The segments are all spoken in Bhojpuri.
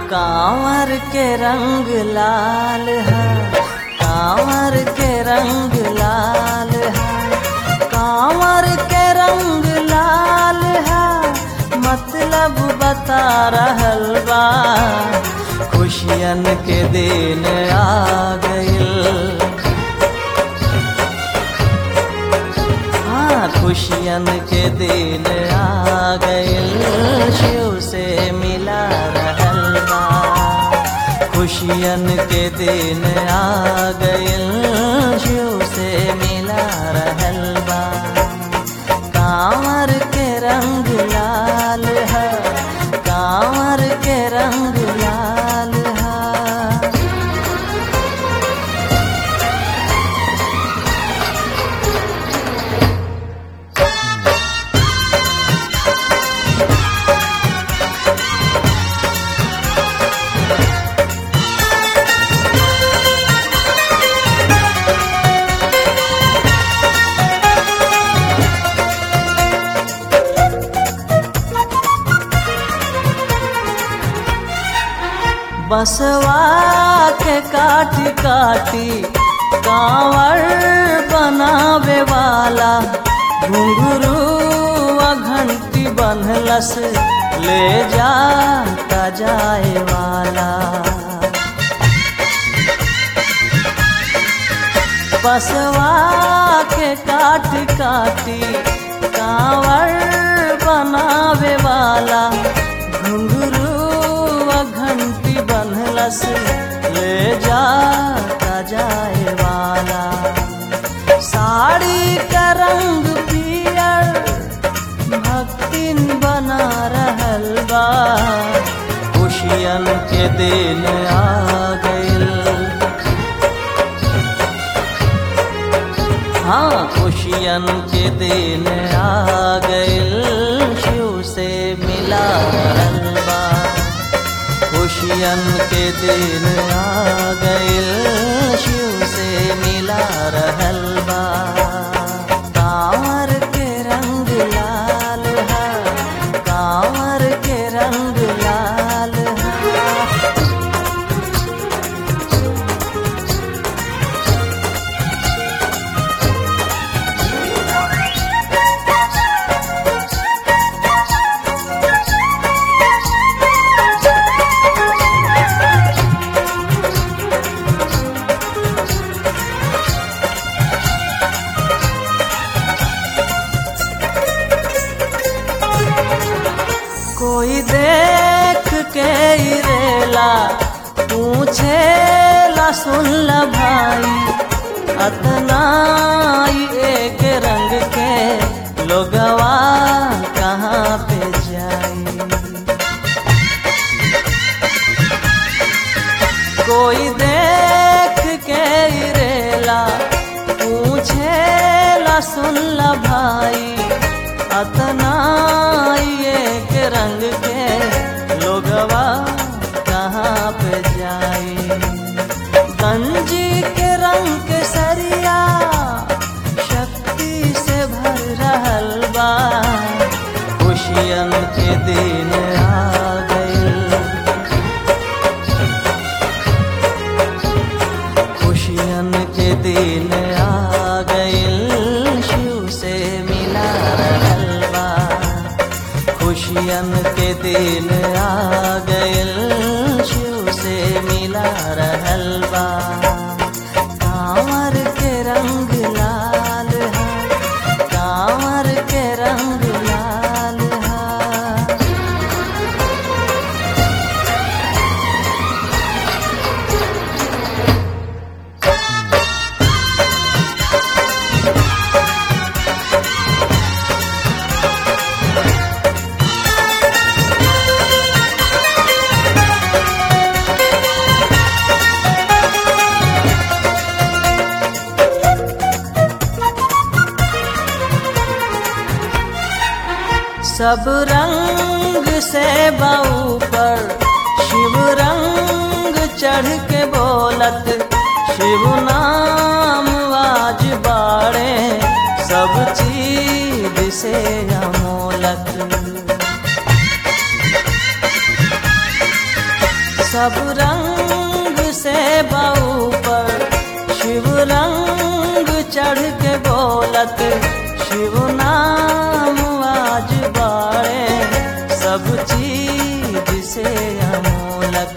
कांवर के रंग लाल है कांवर के रंग लाल है कांवर के रंग लाल है मतलब बता रहल बा खुशियन के दिन आ गइल हाँ खुशियन के दिन आ गइल शिव से मिला रहल बा खुशियन के दिन आ गइल शिव से मिला रहल बा कांवर के रंग लाल है कांवर के रंग लाल है बसवा के काटी काटी कांवर बनावे वाला घुंघरू व घंटी बनलस ले जाता जाए वाला बसवा के काटी काटी कांवर बनावे वाला घुंघरू व घंटी बनलस ले जाता जाए वाला साड़ी का रंग पियर भक्तिन बना रहल बा खुशियन के दिन आ गइल हाँ खुशियन के दिन आ गइल शिव से मिला रहल बा खुशियन के दिन आ गइल शिव से मिला रहल बा कांवर के रंग लाल है कांवर के रंग लाल है कोई देख के ही रेला पूछे ला सुन ला भाई अतना ही एक रंग के लोगवा कहाँ पे जाई कोई देख के ही रेला पूछे ला सुन ला भाई अतना एक रंग के लोगवा कहाँ पे जाई गंजी के रंग के सरिया शक्ति से भर रहल बा खुशियन के दिन आ गइल खुशियन के दिन आ गइल शिव से मिला रहल बा खुशियन के दिन आ गइल शिव से मिला रहल बा कांवर के रंग लाल है कांवर के रंग लाल है सब रंग से बऊ पर शिव रंग चढ़ के बोलत शिव नाम आज बाड़े सब चीज से अमोलक सब रंग से बाऊ पर शिव रंग चढ़ के बोलत शिव नाम आज बाड़े सब चीज से अमोलक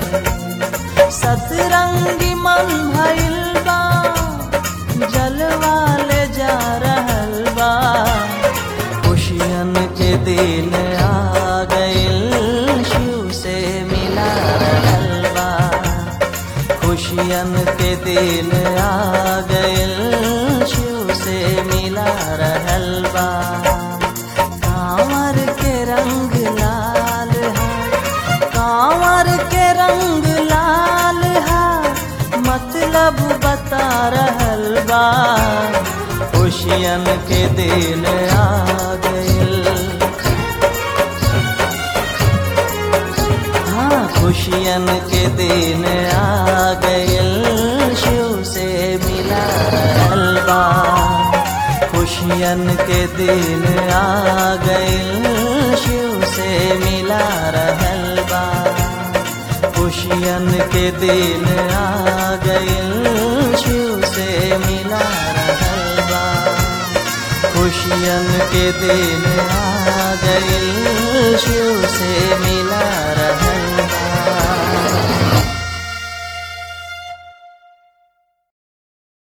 सतरंगी मन भइल बा जलवा ले जा रहल बा खुशियन के दिन आ गइल शिव से मिला रहल बा खुशियन के दिन आ गइल शिव से मिला रहल बा कांवर के रंग लाल है कांवर के रंग लाल है मतलब बता रहल बा खुशियन के दिन आ गइल हाँ खुशियन के दिन आ गइल शिव से मिला रहल बा खुशियन के दिन आ गइल शिव से मिला रहल बा खुशियन के दिन आ गइल शिव से मिला रहल बा खुशियन के दिन आ गइल शिव से मिला रहल